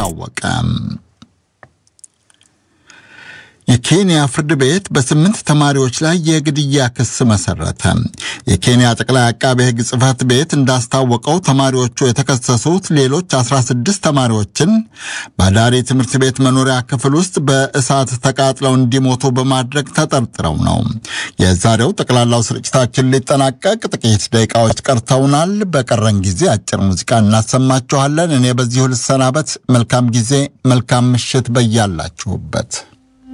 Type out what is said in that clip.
አስታወቀ። የኬንያ ፍርድ ቤት በስምንት ተማሪዎች ላይ የግድያ ክስ መሰረተ። የኬንያ ጠቅላይ አቃቤ ሕግ ጽሕፈት ቤት እንዳስታወቀው ተማሪዎቹ የተከሰሱት ሌሎች 16 ተማሪዎችን በአዳሪ ትምህርት ቤት መኖሪያ ክፍል ውስጥ በእሳት ተቃጥለው እንዲሞቱ በማድረግ ተጠርጥረው ነው። የዛሬው ጠቅላላው ስርጭታችን ሊጠናቀቅ ጥቂት ደቂቃዎች ቀርተውናል። በቀረን ጊዜ አጭር ሙዚቃ እናሰማችኋለን። እኔ በዚሁ ልሰናበት። መልካም ጊዜ፣ መልካም ምሽት በያላችሁበት